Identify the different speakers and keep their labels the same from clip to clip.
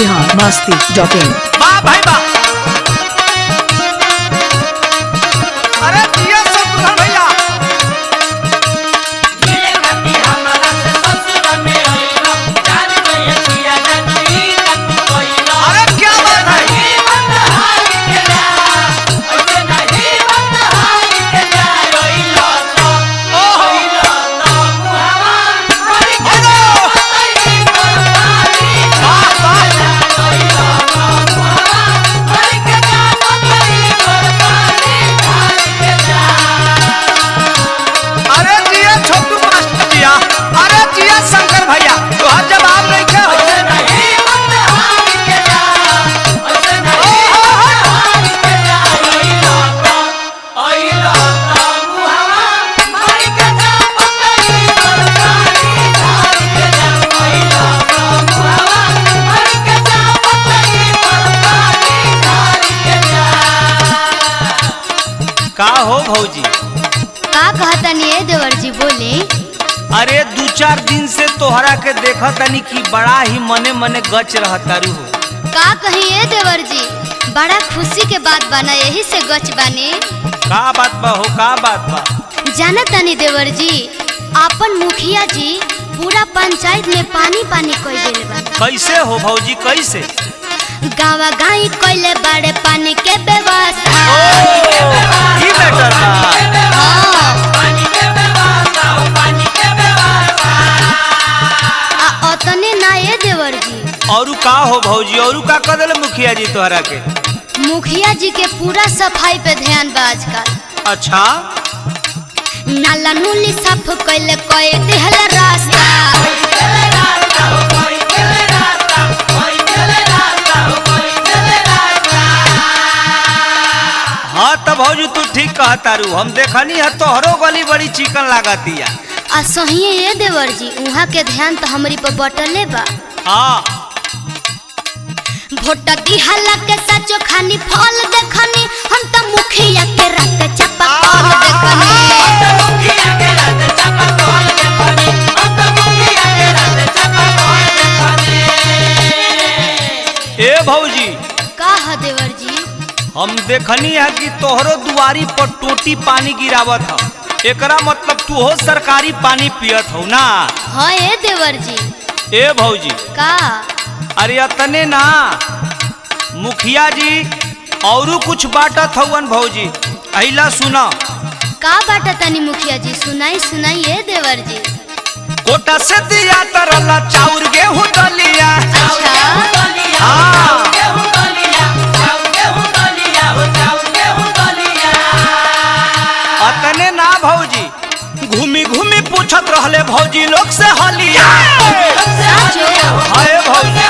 Speaker 1: Bihar Masti dot in
Speaker 2: वाह भाई वाह अरे जिया शत्रुघ्न भैया अरे क्या बात है ओहो वाह वाह अरे जिया छोटू मास्टर जिया अरे जिया शंकर भैया तोहर जवाब नहीं क्या हो का हो भौजी
Speaker 3: का कहतनी ए देवर जी बोले
Speaker 2: अरे दू चार दिन से तोहरा के देखा तनी कि बड़ा ही मने मने गच रहतारू हो
Speaker 3: का कही ए देवर जी बड़ा खुशी के बात बना यही से गच बानी
Speaker 2: का बात बा हो का बात बा
Speaker 3: जाना तनी देवर जी आपन मुखिया जी पूरा पंचायत में पानी पानी कोई दिल बा
Speaker 2: कैसे हो भौजी कैसे
Speaker 3: गावा गाई कोइले बड़े पानी के व्यवस्था
Speaker 2: ई बेटर बा
Speaker 3: हाँ। आ अतने ना ए देवर जी
Speaker 2: औरू का हो भौजी औरू का कदल मुखिया जी तोहरा के
Speaker 3: मुखिया जी के पूरा सफाई पे ध्यान बा आजकल
Speaker 2: अच्छा
Speaker 3: नाला नूली साफ कइले कोई दिहल रास्ता
Speaker 2: हाँ तब भौजी तू ठीक कहतारू हम देखनी है तोहरो गली बड़ी चिकन लागतिया
Speaker 3: आ सही ए देवर जी उहाँ के ध्यान तो हमरी पर बटले बा
Speaker 2: हाँ
Speaker 3: भोट दिहला के सचो खानी फल देखनी हम तो मुखिया के रात चपा कल देखनी
Speaker 2: ए भौजी
Speaker 3: का ह देवर जी
Speaker 2: हम देखनी है कि तोहरो दुआरी पर टोटी पानी गिरावत ह एकरा मतलब तू हो सरकारी पानी पियत हो ना
Speaker 3: हाँ ए देवर जी
Speaker 2: ए भौजी
Speaker 3: का
Speaker 2: अरे अतने ना मुखिया जी औरू कुछ बाटत हवन भौजी अहिला सुना
Speaker 3: का बाटा तनी मुखिया जी सुनाई सुनाई ए देवर जी
Speaker 2: कोटा से दिया तरला चाउर गेहूं दलिया
Speaker 3: अच्छा
Speaker 2: हाँ अतने ना भौजी घूमी घूमी पूछत रहले भौजी लोग से हलिया
Speaker 3: साचो
Speaker 2: हाय भौजी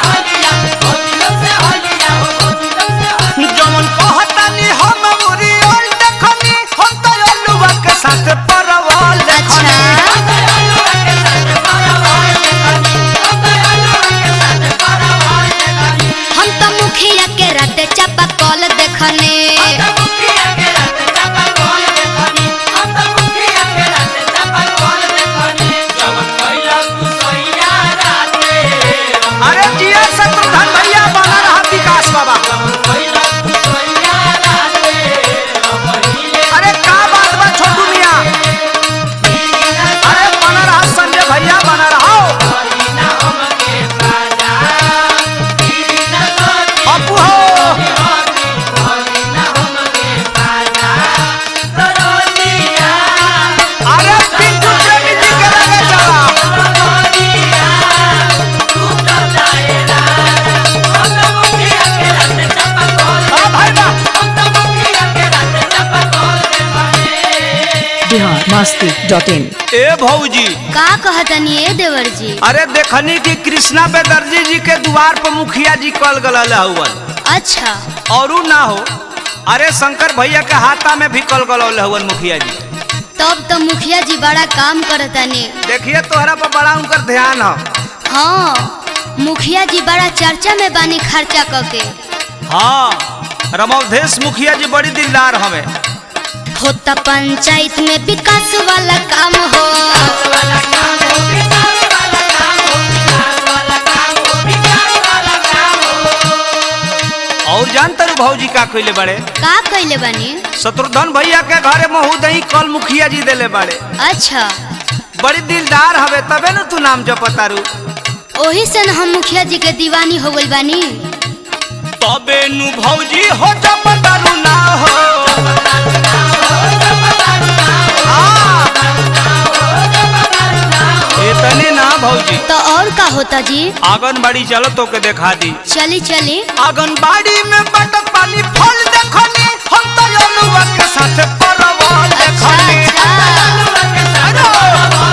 Speaker 2: जमन कहतानी हम उरी ओल देखनी हम तो अलुआ के साथ परवल
Speaker 3: अच्छा
Speaker 2: देखनी
Speaker 3: हम तो मुखिया के रात चपा कल देखने
Speaker 2: अरे जिया शत्रुघ्न भैया बना रहा विकास बाबा अरे का बात बा छोटू मियां अरे बना रहा संजय भैया बना रहा अपू हो अरे पिंटू प्रेमी जी के लगे चला हाँ भाई बा
Speaker 1: बिहार मस्ती डॉट इन
Speaker 2: ए भौजी
Speaker 3: का कहतनी ए देवर जी
Speaker 2: अरे देखनी कि कृष्णा बेदर्जी जी के द्वार पर मुखिया जी कल गल हवन
Speaker 3: अच्छा
Speaker 2: औरू ना हो अरे शंकर भैया के हाथा में भी कल गल हवन मुखिया जी
Speaker 3: तब तो मुखिया जी बड़ा काम करतनी
Speaker 2: देखिए तोहरा पर बड़ा उनकर ध्यान हो
Speaker 3: हाँ मुखिया जी बड़ा चर्चा में बानी खर्चा करके
Speaker 2: हाँ रमवधेश मुखिया जी बड़ी दिलदार हमें
Speaker 3: होता पंचायत में विकास वाला काम हो
Speaker 2: तू भौजी का कइले बड़े
Speaker 3: का कइले बानी
Speaker 2: शत्रुघ्न भैया के घरे महू दही कल मुखिया जी देले बड़े
Speaker 3: अच्छा
Speaker 2: बड़ी दिलदार हवे तबे न तू नाम जपतारू
Speaker 3: ओही से न हम मुखिया जी के दीवानी हो गइल बानी
Speaker 2: तबे नु भौजी हो जपतारू ना हो हाँ। इतने ना भौजी
Speaker 3: तो और का होता जी
Speaker 2: आंगनबाड़ी चलो तो के देखा दी
Speaker 3: चली चली
Speaker 2: आंगनबाड़ी में बटक पानी फल देखनी हम तो अनुवा के साथ परवल
Speaker 3: अच्छा
Speaker 2: देखनी
Speaker 3: अच्छा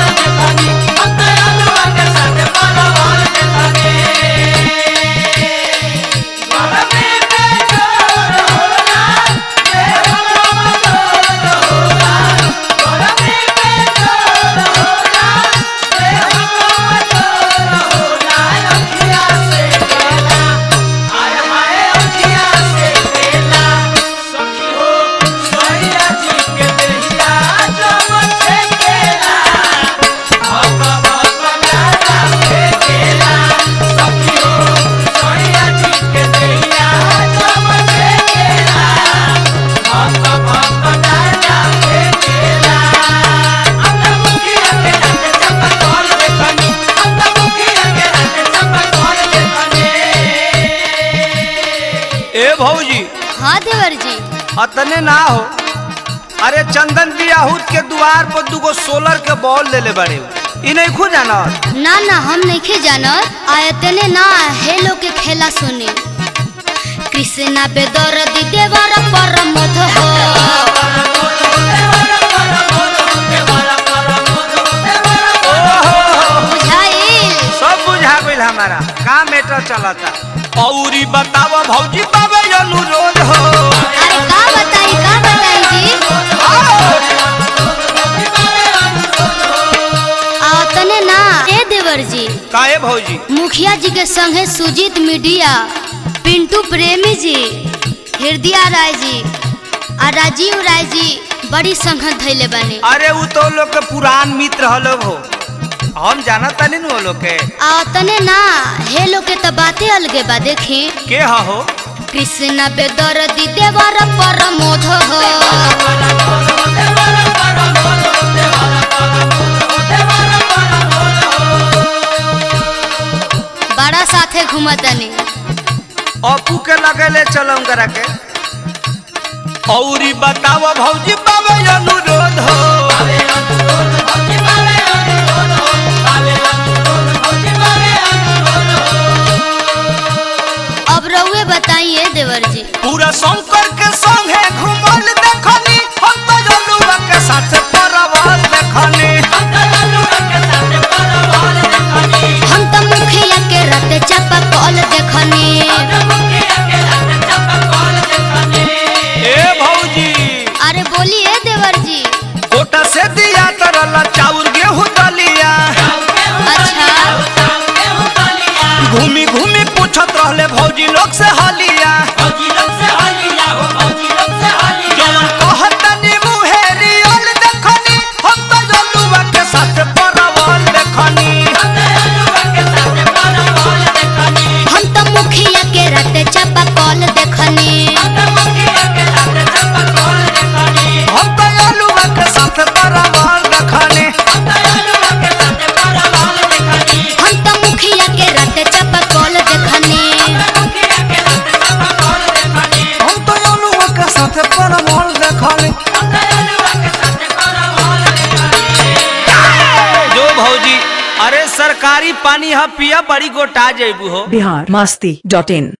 Speaker 2: ए भौजी
Speaker 3: हाँ देवर जी
Speaker 2: अतने ना हो अरे चंदन बियाहूत के द्वार पर दुगो सोलर के बॉल लेले बड़े इ नहीं खु जाना
Speaker 3: ना ना हम नहीं जानत आयतने ना हेलो के खेला सुनी कृष्णा बेदर दी देवर पर मध हो बुझाइल
Speaker 2: सब बुझा गइल हमारा का मैटर चलता औरी बतावा भौजी बाबे अनुरोध हो
Speaker 3: अरे का बताई का बताई जी आतने ना ए देवर जी
Speaker 2: काहे भौजी
Speaker 3: मुखिया जी के संगे सुजीत मीडिया पिंटू प्रेमी जी हृदय राय जी आ राजीव राय जी बड़ी संगत धैले बने
Speaker 2: अरे उ तो लोग के पुरान मित्र हलो हो हम जानत तनी नु वो लोग के
Speaker 3: आ तने ना हे लोग के तो बातें अलगे बा देखी
Speaker 2: के ह हो
Speaker 3: कृष्ण बेदर दी देवर परमोध हो बड़ा साथे घूमतनी
Speaker 2: अपू के लगेले चलम करा के औरी बतावा भौजी बाबे अनुरोध हो
Speaker 3: अब रउए बताइए देवर जी
Speaker 2: पूरा शंकर के संगे घुमल देखनी हम तो जनुआ के साथ परवल देखनी
Speaker 3: हम तो मुखिया के रते चापा कॉल देखनी
Speaker 2: ए भौजी
Speaker 3: अरे बोलिए देवर जी
Speaker 2: कोटा से दिया तरला चाउर गेहूं दलिया
Speaker 3: अच्छा
Speaker 2: घूमी घूमी पूछत रहले भौजी लोग से हलिया जवन कहतनी मुहेरी ओल देखनी हम तो जनुआ के साथ परवल देखनी
Speaker 3: हम तो मुखिया के रते चापा कॉल देखनी
Speaker 2: हम तो जनुआ के साथ परवल देखनी
Speaker 3: हम तो मुखिया के रते चापा कॉल देखनी
Speaker 2: हम तो जनुआ के साथ परवल देखनी जो भौजी अरे सरकारी पानी ह पिया बड़ी गोटा जैबू हो
Speaker 1: बिहार मस्ती डॉट इन